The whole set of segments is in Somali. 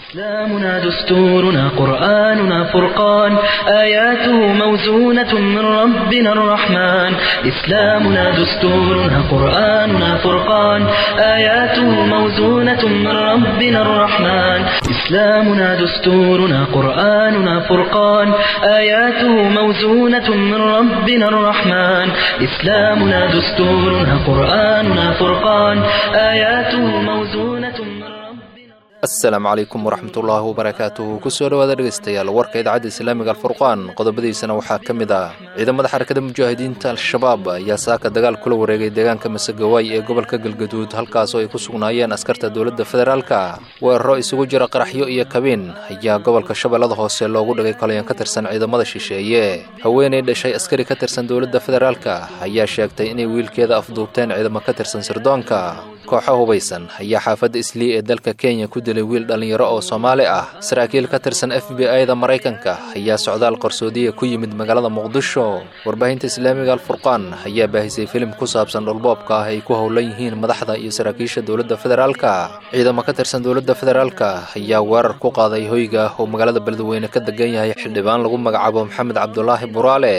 إسلامنا دستورنا قرآننا فرقان آياته موزونة من ربنا الرحمن إسلامنا دستورنا قرآننا فرقان آياته موزونة من ربنا الرحمن إسلامنا دستورنا قرآننا فرقان آياته موزونة من ربنا الرحمن إسلامنا دستورنا قرآننا فرقان آياته موزونة من ربنا asalaamu calaykum waraxmatullaahi wabarakaatuhu kusoo dhowaada dhegaystayaal warka idaacadda islaamiga alfurqaan qodobadiisana waxaa ka mid ah ciidamada xarakada mujaahidiinta al-shabaab ayaa saaka dagaal kula wareegay deegaanka masegawaay ee gobolka galgaduud halkaasoo ay ku sugnaayeen askarta dowladda federaalka weeraro isugu jira qaraxyo iyo kabiin ayaa gobolka shabeellada hoose loogu dhigay kolayan ka tirsan ciidamada shisheeye haweenay dhashay askari ka tirsan dowladda federaalka ayaa sheegtay inay wiilkeeda afduubteen ciidamo ka tirsan sirdoonka kooxo hubaysan ayaa xaafadda islii ee dalka kenya ku dilay wiil dhallinyaro oo soomaali ah saraakiil ka tirsan f b i da maraykanka ayaa socdaal qarsoodiya ku yimid magaalada muqdisho warbaahinta islaamiga alfurqaan ayaa baahisay filim ku saabsan dhulboobka ah ay ku howlan yihiin madaxda iyo saraakiisha dowladda federaalka ciidamo ka tirsan dowladda federaalka ayaa weerar ku qaaday hoyga oo magaalada beledweyne ka degan yahay xildhibaan lagu magacaabo maxamed cabdulaahi buraale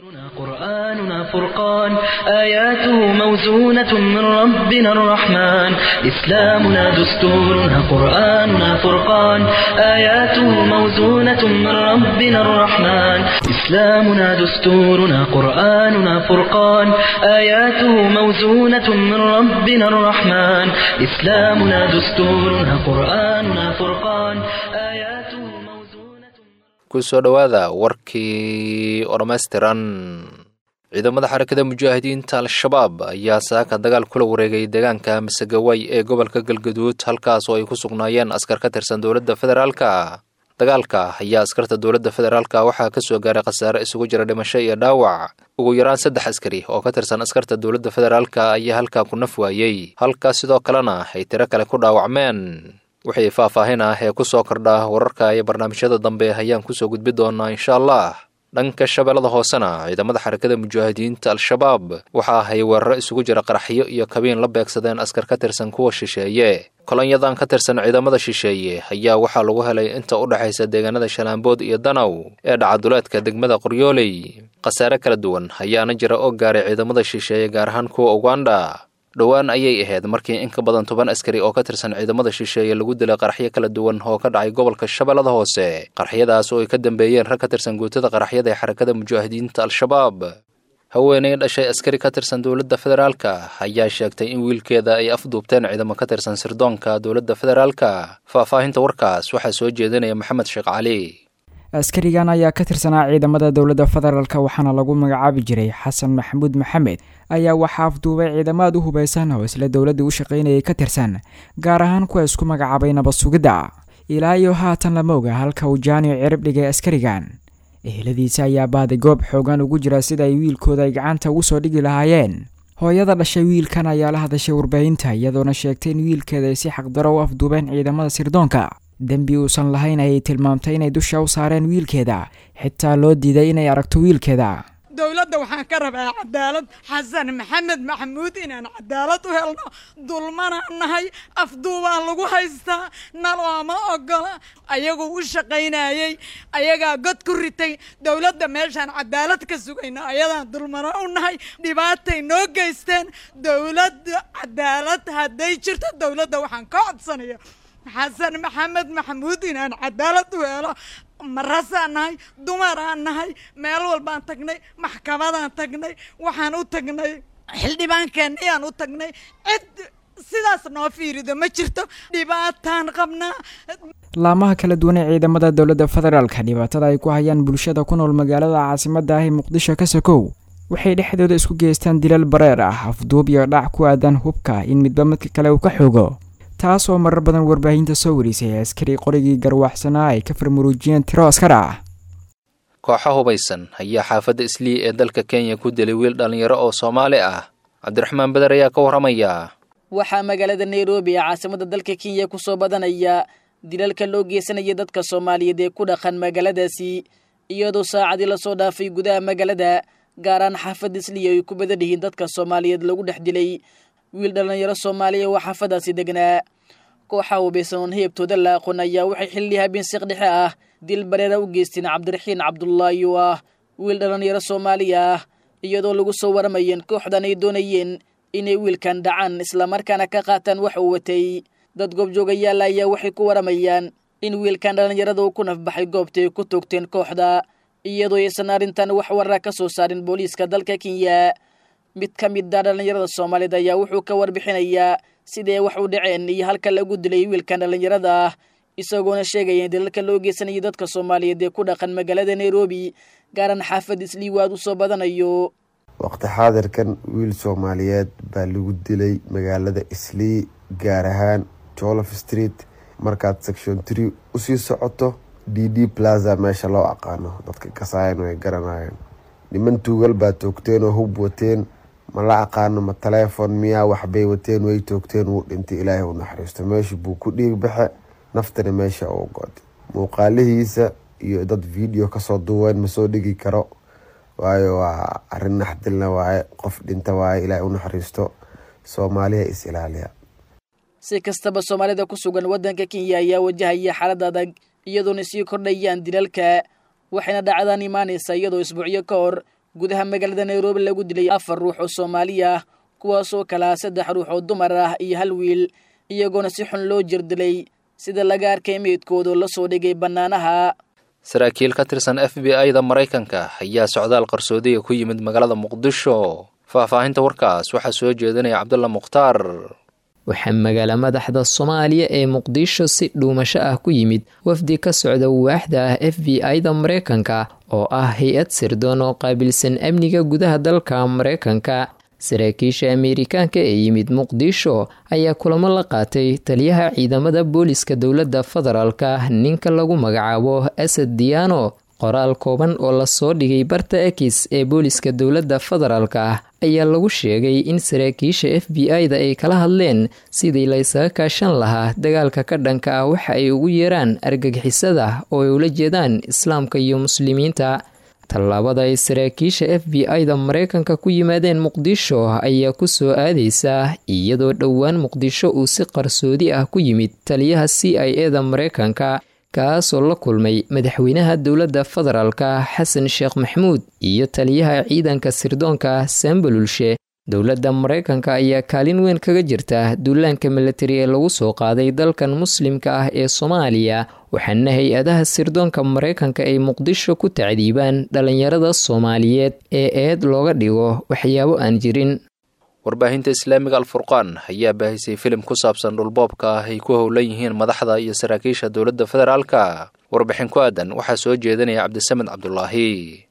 قرآننا فرقان آياته موزونة من ربنا الرحمن إسلامنا دستورنا قرآننا فرقان آياته موزونة من ربنا الرحمن إسلامنا دستورنا قرآننا فرقان آياته موزونة من ربنا الرحمن إسلامنا دستورنا قرآننا فرقان آياته موزونة kusoo dhowaada warkii oo dhammaystiran ciidamada xarakada mujaahidiinta al-shabaab ayaa saaka dagaal kula wareegay deegaanka masegaway ee gobolka galgaduud halkaas oo ay ku sugnaayeen askar ka tirsan dowladda federaalka dagaalka ayaa askarta dowladda federaalka waxaa ka soo gaaray khasaare isugu jira dhimasho iyo dhaawac ugu yaraan saddex askari oo ka tirsan askarta dowladda federaalka ayaa halkaa ku naf waayey halkaas sidoo kalena ay tiro kale ku dhaawacmeen wixii faahfaahin ah ee ku soo kordha wararka iyo barnaamijyada dambe ayaan kusoo gudbi doonaa insha allah dhanka shabeellada hoosena ciidamada xarakada mujaahidiinta al-shabaab waxa ahay weeraro isugu jira qaraxyo iyo kabiin la beegsadeen askar ka tirsan kuwa shisheeye kolonyadan ka tirsan ciidamada shisheeye ayaa waxaa lagu helay inta u dhexaysa deegaanada shalaambood iyo danow ee dhacaduleedka degmada qoryooley khasaare kala duwan ayaana jira oo gaaray ciidamada shisheeye gaar ahaan kuwa uganda dhowaan ayay ahayd markii in ka badan toban askari oo ka tirsan ciidamada shisheeye lagu dilay qaraxyo kala duwan oo ka dhacay gobolka shabeellada hoose qaraxyadaas oo ay ka dambeeyeen rag ka tirsan guutada qaraxyada ee xarakada mujaahidiinta al-shabaab haweenay dhashay askari ka tirsan dowladda federaalka ayaa sheegtay in wiilkeeda ay afduubteen ciidamo ka tirsan sirdoonka dowladda federaalka faahfaahinta warkaas waxaa soo jeedinaya maxamed sheekh cali askarigan ayaa ka tirsanaa ciidamada dowladda federaalk waxaana lagu magacaabi jiray xasan maxamuud maxamed ayaa waxaa afduubay ciidamaad u hubaysan oo isla dowladda u shaqaynayay ka tirsan gaar ahaan kuwa isku magacaabay nabad sugidda ilaa iyo haatan lama oga halka uu jaaniyo cirib dhigay askarigan eheladiisa ayaa baaday goob xoogan ugu jira sida ay wiilkooda ay gacanta ugu soo dhigi lahaayeen hooyada dhashay wiilkan ayaa la hadashay warbaahinta iyadoona sheegtay in wiilkeeda ay si xaqdaro u afduubeen ciidamada sirdoonka dembi uusan lahayn ayay tilmaamtay inay dusha u saareen wiilkeeda xitaa loo diiday inay aragto wiilkeeda dowladda waxaan ka rabaa cadaalad xasan maxamed maxamuud inaan cadaalad u helno dulmanaan nahay afduubaan lagu haystaa nalooma ogola ayaguu u shaqaynayey ayagaa god ku ritay dowladda meeshaan cadaalad ka sugayno ayadaan dulmano u nahay dhibaatay noo geysteen dowladda cadaalad hadday jirto dowladda waxaan ka codsanaya xasan maxamed maxamuud inaan cadaalad u helo marasaan nahay dumaraan nahay meel walbaan tagnay maxkamadaan tagnay waxaan u tagnay xildhibaankeenayaan u tagnay cid sidaas noo fiirido ma jirto dhibaataan qabnaa laamaha kala duwan ee ciidamada dowladda federaalka dhibaatada ay ku hayaan bulshada ku nool magaalada caasimada ah ee muqdisho ka sokow waxay dhexdooda isku geystaan dilal bareer ah afduub iyo dhac ku aadan hubka in midba midka kale uu ka xoogo taas oo marar badan warbaahinta soo warisay askari qorigii garwaxsanaa ay ka farmuruujiyeen tiro askar ah kooxo hubaysan ayaa xaafadda islii ee dalka kenya ku dilay wiil dhallinyaro oo soomaali ah cabdiraxmaan beder ayaa ka warramaya waxaa magaalada nairobi ee caasimada dalka kenya ku soo badanaya dilalka loo geysanaya dadka soomaaliyeed ee ku dhaqan magaaladaasi iyadoo saacadii lasoo dhaafay gudaha magaalada gaaraan xaafadda islii ay ku badan yihiin dadka soomaaliyeed lagu dhex dilay wiil dhallinyaro soomaaliya oo xaafadaasi degnaa kooxa hubaysan oon heebtooda la aqoon ayaa waxay xilli habeen siq dhexe ah dil bareera u geysteen cabdiraxiin cabdullaahi oo ah wiil dhallinyaro soomaaliya ah iyadoo lagu soo waramayeen kooxdan ay doonayeen inay wiilkan dhacaan islamarkaana ka qaataan wax uu watay dad goobjoogayaal ayaa waxay ku waramayaan in wiilkan dhallinyarada uu ku nafbaxay goobta ay ku toogteen kooxda iyadoo aysan arrintan wax warra ka soo saarin booliiska dalka kenya mid ka mid a dhallinyarada soomaaliyed ayaa wuxuu ka warbixinayaa sidee wax u dhaceen iyo halka lagu dilay wiilkan dhallinyarada ah isagoona sheegaya in dalalka loo geysanayay dadka soomaaliyeed ee ku dhaqan magaalada nairobi gaaran xaafad isliiwaad u soo badanayo waqti xaadirkan wiil soomaaliyeed baa lagu dilay magaalada islii gaar ahaan jolof street markaad section tree usii socoto d d plaza meesha loo aqaano dadka kasaayan way garanayeen niman tuugal baa toogteen oo hub wateen ma la aqaano ma taleefon miyaa waxbay wateen way toogteen wuu dhintay ilaahay u naxariisto meesha buu ku dhiig baxe naftana meesha uu goday muuqaalihiisa iyo dad video kasoo duween ma soo dhigi karo waayo waa arin naxdilna waaye qof dhinta waaye ilaahay u naxariisto soomaaliya is ilaaliya si kastaba soomaalida ku sugan waddanka kenya ayaa wajahaya xaalad adag iyadoona sii kordhayaan dilalka waxayna dhacdaan imaanaysa iyadoo isbuucyo ka hor gudaha magaalada nairobi lagu dilay afar ruux oo soomaali ah kuwaasoo kalaa saddex ruux oo dumar ah iyo hal wiil iyagoona si xun loo jirdilay sida laga arkay meydkoodoo la soo dhigay bannaanaha saraakiil ka tirsan f b i-da maraykanka ayaa socdaal qarsoodiga ku yimid magaalada muqdisho faahfaahinta warkaas waxaa soo jeedinaya cabdulla mukhtaar waxaa magaala madaxda soomaaliya ee muqdisho si dhuumasho ah ku yimid wafdi ka socda waaxda ah f b i-da maraykanka oo ah hay-ad sirdoon oo qaabilsan amniga gudaha dalka maraykanka saraakiisha ameerikaanka ee yimid muqdisho ayaa kulamo la qaatay taliyaha ciidamada booliska dowladda federaalka ninka lagu magacaabo asad diyaano qoraal kooban oo lasoo dhigay barta ekis ee booliska dowladda federaalka ayaa lagu sheegay in saraakiisha f b i-da ay kala hadleen sidii la ysaga kaashan lahaa dagaalka ka dhanka ah waxa ay ugu yeeraan argagixisada oo ay ula jeedaan islaamka iyo muslimiinta tallaabada ay saraakiisha f b i-da maraykanka ku yimaadeen muqdisho ayaa ku soo aadaysa iyadoo dhowaan muqdisho uu si qarsoodi ah ku yimid taliyaha c i e da maraykanka kaasoo la kulmay madaxweynaha dowladda federaalka xasan sheekh maxmuud iyo taliyaha ciidanka sirdoonka sambalulshe dowladda maraykanka ayaa kaalin weyn kaga jirta duulaanka milatari ee lagu soo qaaday dalkan muslimka ah ee soomaaliya waxaana hay-adaha sirdoonka maraykanka ay muqdisho ku tacdiibaan dhalinyarada soomaaliyeed ee eed looga dhigo waxyaabo aan jirin warbaahinta islaamiga alfurqaan ayaa baahisay filim ku saabsan dhulboobka ah ay ku howlan yihiin madaxda iyo saraakiisha dowladda federaalka warbixin ku aadan waxaa soo jeedinaya cabdisamed cabdulaahi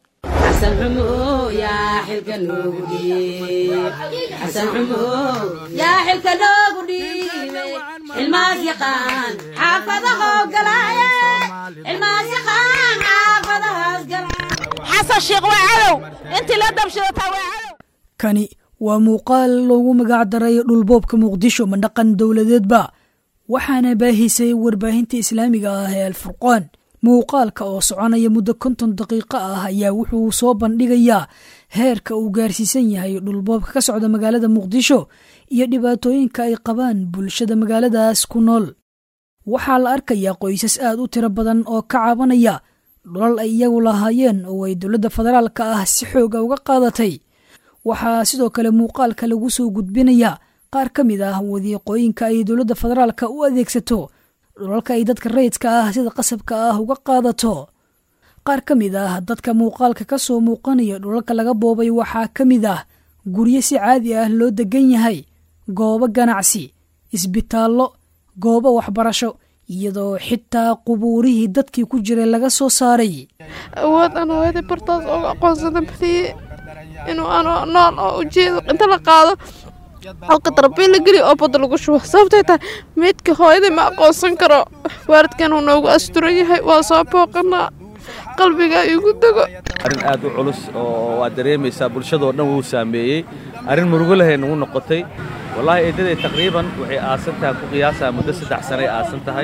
kani waa muuqaal loogu magac daray dhulboobka muqdisho ma dhaqan dowladeedba waxaana baahisay warbaahinta islaamiga ah ee alfurqaan muuqaalka oo soconaya muddo konton daqiiqo ah ayaa wuxuu soo bandhigayaa heerka uu gaarsiisan yahay dhulboobka ka socda magaalada muqdisho iyo dhibaatooyinka ay qabaan bulshada magaaladaas ku nool waxaa la arkayaa qoysas aad u tiro badan oo ka cabanaya dhulal ay iyagu lahaayeen oo ay dowladda federaalka ah si xooga uga qaadatay waxaa sidoo kale muuqaalka lagu soo gudbinayaa qaar ka mid ah wadiiqooyinka ay dowladda federaalka u adeegsato dhulalka ay dadka rayidka ah sida qasabka ah uga qaadato qaar ka mid ah dadka muuqaalka ka soo muuqanaya dhulalka laga boobay waxaa ka mid ah guryo si caadi ah loo degan yahay goobo ganacsi isbitaallo goobo waxbarasho iyadoo xitaa qubuurihii dadkii ku jiray laga soo saaray awood aan hooyadii bartaas uga aqoonsada badiye inuu ano nool oo ujeedo inta la qaado halka darbiil la geliyo oo badda lagu shubo sababtay tahay meydka hooyadii ma aqoonsan karo waalidkan uu noogu asturan yahay waa soo booqanaa qalbiga igu dego arrin aad u culus oo waad dareemaysaa bulshadoo dhan wuu saameeyey arrin murugo lahay nagu noqotay wallaahi eedaday taqriiban waxay aasan tahay ku qiyaasaa muddo saddex sanay aasan tahay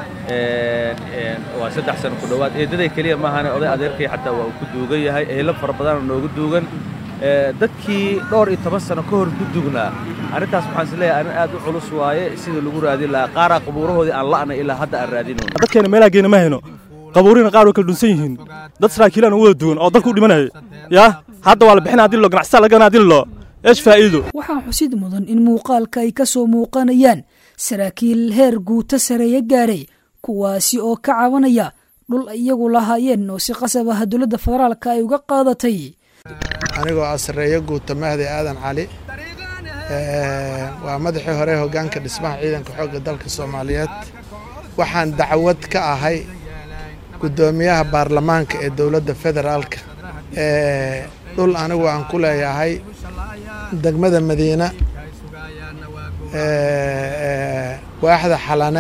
waa saddex sano ku dhowaad eedaday keliya maahane oday adeerkay xataa waa uu ku duugan yahay eelo fara badanoo noogu duugan dadkii dhowr iyo toban sano ka hor ku dugnaa arrintaas waxaan is leeyahay arrin aad u culus waaye sidii lagu raadin lahaa qaaraa qabuurahoodii aan la'nay ilaa hadda aan raadinayno dadkeena meelaa geena ma hayno qabuurina qaar way kala dhunsan yihiin dad saraakiilaan u wada duwan oo dalka u dhimanaya yaa hadda waa la bixina haddii loo ganacsataa laga gana haddii loo eesh faa'iido waxaa xusid mudan in muuqaalka ay ka soo muuqanayaan saraakiil heer guuto sareeya gaaray kuwaasi oo ka cabanaya dhul iyagu lahaayeen oo si qasab ah dowladda federaalka ay uga qaadatay anigoo ah sarreeyo guuta mahdi aadan cali waa madaxii hore hoggaanka dhismaha ciidanka xoogga dalka soomaaliyeed waxaan dacwad ka ahay guddoomiyaha baarlamaanka ee dowladda federaalka dhul anigu aan ku leeyahay degmada madiina waaxda xalane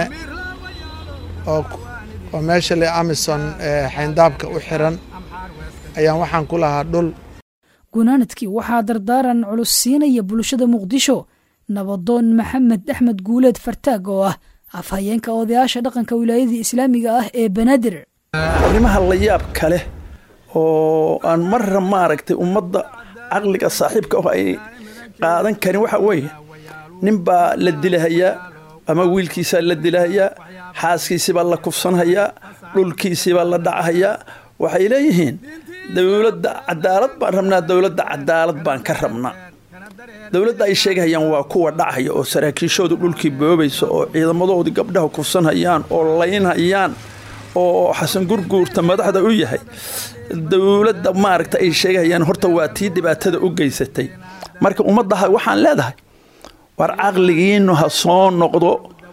oo meesha le amison xayndaabka u xiran ayaan waxaan ku lahaa dhul gunaanadkii waxaa dardaaran culus siinaya bulshada muqdisho nabadoon maxamed axmed guuleed fartaag oo ah afhayeenka odayaasha dhaqanka wilaayadii islaamiga ah ee banaadir arrimaha la yaab kale oo aan marra maaragtay ummadda caqliga saaxiibka ah ay qaadan karin waxa weeye nin baa la dilahayaa ama wiilkiisaa la dilahayaa xaaskiisibaa la kufsanhayaa dhulkiisibaa la dhacahayaa waxay leeyihiin dowladda cadaalad baan rabnaa dowladda cadaalad baan ka rabnaa dowladda ay sheegahayaan waa kuwa dhacaya oo saraakiishoodu dhulkii boobaysa oo ciidamadoodii gabdhaha kufsanhayaan oo laynhayaan oo xasan gurguurta madaxda u yahay dowladda maaragta ay sheegahayaan horta waa tii dhibaatada u geysatay marka ummaddaha waxaan leedahay war caqligiinnu ha soo noqdo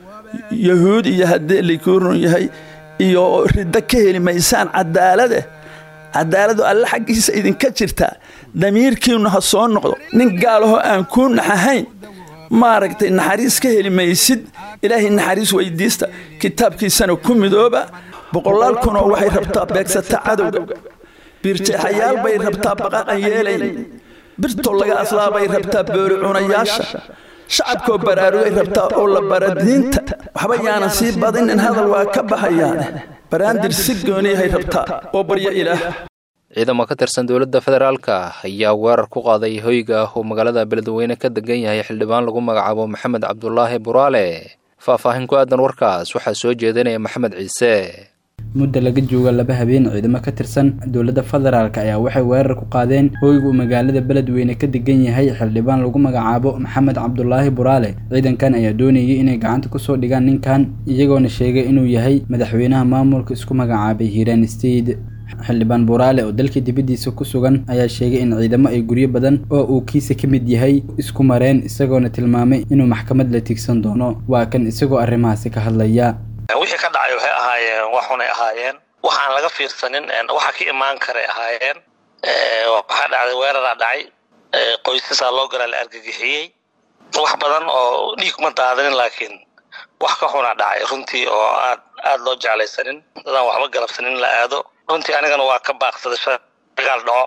yahuud iyo haddii likuurun yahay iyo riddo ka heli maysaan cadaalade cadaaladu alle xaggiisa idinka jirtaa damiirkiinnu ha soo noqdo nin gaalahoo aan kuu naxahayn maaragtay naxariis ka heli maysid ilaahay naxariis weydiista kitaabkiisana ku midooba boqolaal kunoo waxay rabtaa beegsata cadowga biirjeexayaal bay rabtaa baqaqan yeelayn birto laga aslaabay rabtaa booli cunayaasha shacabkoo baraarugay rabtaa oo la bara diinta waxba yaanan sii badinin hadal waa ka bahayaane baraandir si gooniyahay rabtaa oo baryo ilaah ciidamo ka tirsan dowladda federaalka ayaa weerar ku qaaday hoyga ah oo magaalada beledweyne ka degan yahay xildhibaan lagu magacaabo maxamed cabdulaahi buraale faahfaahin ku aadan warkaas waxaa soo jeedinaya maxamed ciise mudda laga jooga laba habeen ciidamo ka tirsan dowladda federaalk ayaa waxay weerar ku qaadeen hoyga uu magaalada beledweyne ka degan yahay xildhibaan lagu magacaabo maxamed cabdulaahi buraale ciidankan ayaa doonayay inay gacanta kusoo dhigaan ninkan iyagoona sheegay inuu yahay madaxweynaha maamulka isku magacaabay hiiraan state xildhibaan buraale oo dalka dibaddiisa ku sugan ayaa sheegay in ciidamo ay guryo badan oo uu kiisa ka mid yahay isku mareen isagoona tilmaamay inuu maxkamad la tigsan doono waa kan isagoo arrimahaasi ka hadlaya wixii ka dhacay waxay ahaayeen waxunay ahaayeen waxaan laga fiirsanin waxa ka imaan karay ahaayeen waxaa dhacday weeraraa dhacay qoysasaa loo galaa la argagixiyey wax badan oo dhiig kuma daadanin laakiin wax ka xunaa dhacay runtii oo aad aad loo jeclaysanin dadaan waxba galabsanin la aado runtii anigana waa ka baaqsaday shagaal dhaco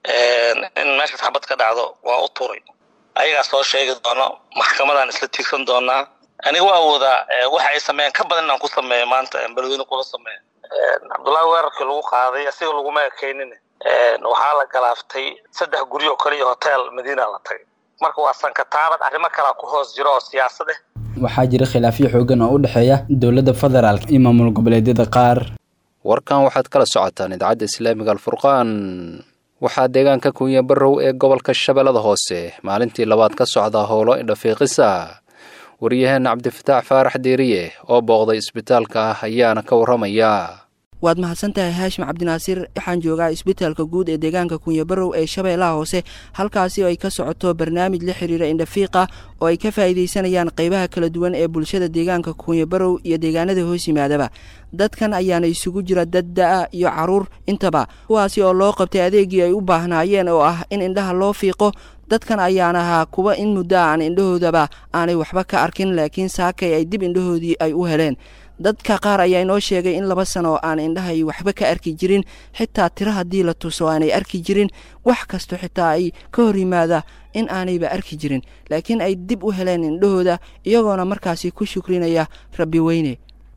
in meeshaas xabad ka dhacdo waa u turay ayagaa soo sheegi doono maxkamadaan isla tiigsan doonaa aniga waa awoodaa waxa ay sameeyeen ka badan inaan ku sameeyo maanta beledweyne kula sameeyo cabdullaahi weerarkii lagu qaaday asiga laguma ekaynin waxaa la galaaftay saddex guryo kale iyo hotel madiina la tagay marka waa sankataabad arrimo kalaa ku hoos jiro oo siyaasad ah waxaa jira khilaafyo xoogan oo u dhexeeya dowladda federaalk iyo maamul goboleedyada qaar warkan waxaad kala socotaan idaacadda islaamiga alfurqaan waxaa deegaanka kunya barrow ee gobolka shabeellada hoose maalintii labaad ka socda howlo indhafiiqisa waryaheena cabdifataax faarax diiriye oo booqday isbitaalka ah ayaana ka warramaya waad mahadsantahay haashim cabdinaasiir waxaan joogaa isbitaalka guud ee deegaanka kunyabarow ee shabeellaha hoose halkaasi oo ay ka socoto barnaamij la xiriira indhafiiqa oo ay ka faa'iidaysanayaan qaybaha kala duwan ee bulshada deegaanka kunyabarow iyo deegaanada hoos yimaadaba dadkan ayaana isugu jira dad da-a iyo caruur intaba kuwaasi oo loo qabtay adeegii ay u baahnaayeen oo ah in indhaha loo fiiqo dadkan ayaan ahaa kuwa in muddo aan indhahoodaba aanay waxba ka arkin laakiin saakay ay dib indhahoodii ay u heleen dadka qaar ayaa inoo sheegay in laba sano oo aan indhahay waxba ka arki jirin xitaa tiro haddii la tuso aanay arki jirin wax kasto xitaa ay ka hor yimaada in aanayba arki jirin laakiin ay dib u heleen indhahooda iyagoona markaasi ku shukrinaya rabbi weyne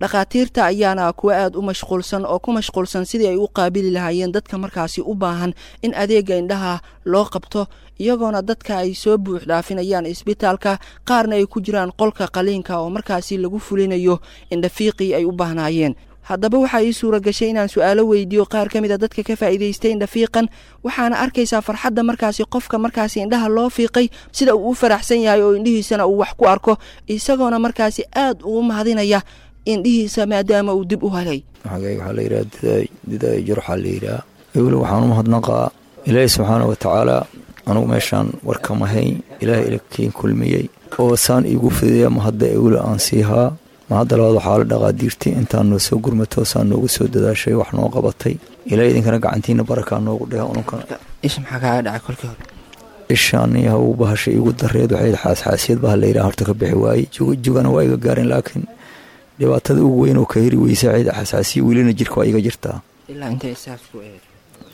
dhakhaatiirta ayaana kuwa aad u mashquulsan oo ku mashquulsan sidii ay u qaabili lahaayeen dadka markaasi u baahan in adeega indhaha loo qabto iyagoona dadka ay soo buux dhaafinayaan isbitaalka qaarna ay ku jiraan qolka qaliinka oo markaasi lagu fulinayo indhafiiqii ay u baahnaayeen haddaba waxaa ii suura gashay inaan su-aalo weydiiyo qaar ka mid a dadka ka faa'iidaystay indhafiiqan waxaana arkaysaa farxadda markaasi qofka markaasi indhaha loo fiiqay sida uu u faraxsan yahay oo indhihiisana uu wax ku arko isagoona markaasi aad ugu mahadinaya indhihiisa maadaama uu dib u helay waxaa la yidhaha didaay jarxaa la yidhaha weli waxaan u mahadnaqaa ilaahi subxaana wa tacaala anugu meeshaan warkama hayn ilaahay ilakiin kulmiyey oo saan iigu fidiya mahadda ewle aan siihaa mahadda labaad waxaa la dhaqaadiirtay intaan noo soo gurmato saan noogu soo dadaashay wax noo qabatay ilaa idinkana gacantiina barakaa noogu dhehe ununkana isha maxaa kaaga dhacay kolkii hore ishaan haw bahasha iigu dareed waxayd xaasxaasiyad baa la yidhaha horta ka bixi waayey jugana waa iga gaarin laakiin dhibaatada ugu weyn oo ka heri weysa cid xasaasiya welina jirka waa iga jirtaa ilaa intay isaas ku eed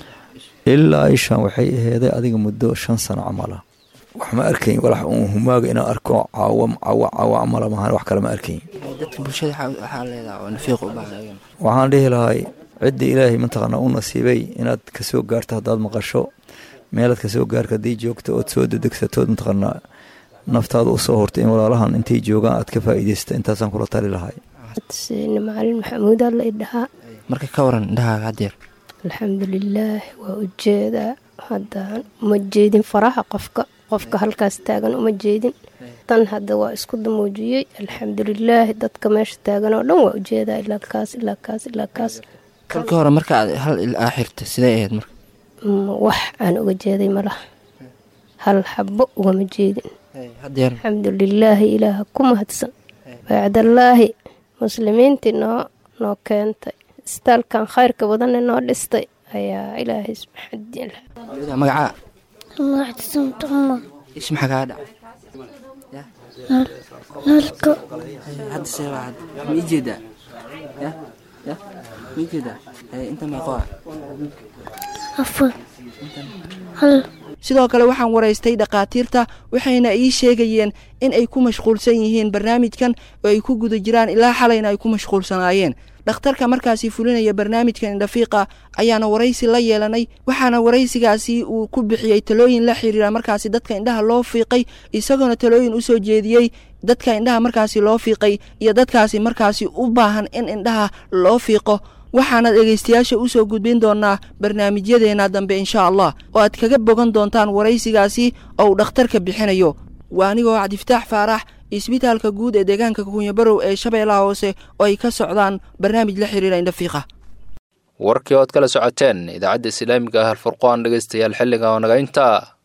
ilaa ishaan waxay aheeday adiga muddo shan sano camala wax ma arkayn walax uun humaaga inaan arko caawa caawa caawa camala maahan wax kale ma arkayn dadka bulshada waxaa leedaha oo nafiiq u baahan waxaan dhihi lahay cidda ilaahay mataqaanaa u nasiibay inaad kasoo gaarto haddaad maqasho meelaad kasoo gaarka haddii joogto ood soo dedegsatood mataqaanaa naftaada usoo hortay in walaalahan intay joogaan aad ka faa'iidaysta intaasaan kula tali lahay macalin maxamuud alla idhahaa marka ka waran indhahaaga haddeer alxamdulilaah waa ujeedaa haddaan uma jeedin faraha qofka qofka halkaas taagan uma jeedin tan hadda waa isku damuujiyey alxamdulilaahi dadka meesha taagan oo dhan waa ujeedaa ilaa kaas ilaa kaas ilaa kaas kolkii hore marka aad hal ilaa xirta sidee ahayd marka wax aan uga jeeday malaha hal xabo ugama jeedin alxamdulilaahi ilaaha ku mahadsan bacdallaahi muslimiintii noo noo keentay istaalkan khayrka badanne noo dhistay ayaa ilaahay magacaa magactisamtuma ish maxaa kaa dhacay nalka hadda seebaa hadda ma ii jeedaa ya ya ma ii jeedaa inta meeqoa afar hal sidoo kale waxaan waraystay dhakhaatiirta waxayna ii sheegayeen in ay ku mashquulsan yihiin barnaamijkan oo ay ku guda jiraan ilaa xalayna ay ku mashquulsanaayeen dhakhtarka markaasi fulinaya barnaamijkan indhafiiqa ayaana waraysi la yeelanay waxaana waraysigaasi uu ku bixiyey talooyin la xiriira markaasi dadka indhaha loo fiiqay isagoona talooyin u soo jeediyey dadka indhaha markaasi loo fiiqay iyo dadkaasi markaasi u baahan in indhaha loo fiiqo waxaana dhegaystayaasha u soo gudbin doonaa barnaamijyadeena dambe insha allah oo aad kaga bogan doontaan waraysigaasi oo uu dhakhtarka bixinayo waa anigoo cabdifataax faarax isbitaalka guud ee deegaanka kunyabarow ee shabeellaha hoose oo ay ka socdaan barnaamij la xiriira indhafiiqa warkii ood kala socoteen idaacadda islaamiga ah alfurqaan dhegaystayaal xilliga oo naga intaa